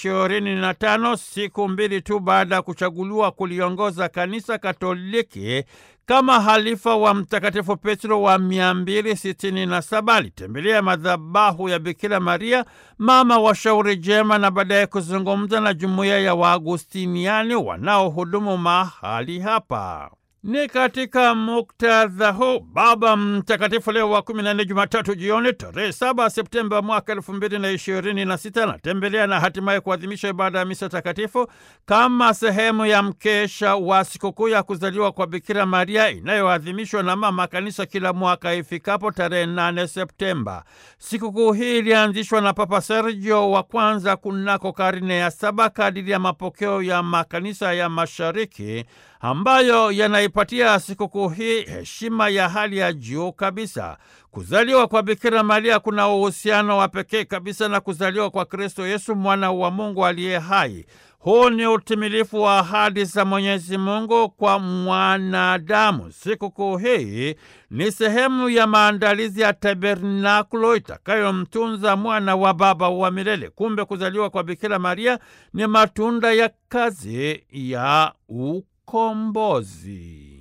ishirini na tano, siku mbili tu baada ya kuchaguliwa kuliongoza kanisa Katoliki kama halifa wa Mtakatifu Petro wa 267 alitembelea madhabahu ya Bikira Maria mama wa shauri jema na baadaye kuzungumza na jumuiya ya Waagustiniani wanaohudumu mahali hapa. Ni katika muktadha huu Baba Mtakatifu Leo wa kumi na nne, Jumatatu jioni tarehe saba Septemba mwaka elfu mbili na ishirini na sita anatembelea na hatimaye kuadhimisha ibada ya misa takatifu kama sehemu ya mkesha wa sikukuu ya kuzaliwa kwa Bikira Maria inayoadhimishwa na Mama Kanisa kila mwaka ifikapo tarehe nane Septemba. Sikukuu hii ilianzishwa na Papa Sergio wa kwanza kunako karne ya saba kadiri ya mapokeo ya makanisa ya Mashariki ambayo yanaipatia sikukuu hii heshima ya hali ya juu kabisa. Kuzaliwa kwa Bikira Maria kuna uhusiano wa pekee kabisa na kuzaliwa kwa Kristo Yesu, mwana wa Mungu aliye hai. Huu ni utimilifu wa ahadi za Mwenyezi Mungu kwa mwanadamu. Sikukuu hii ni sehemu ya maandalizi ya tabernakulo itakayomtunza mwana wa Baba wa milele. Kumbe kuzaliwa kwa Bikira Maria ni matunda ya kazi ya ukombozi.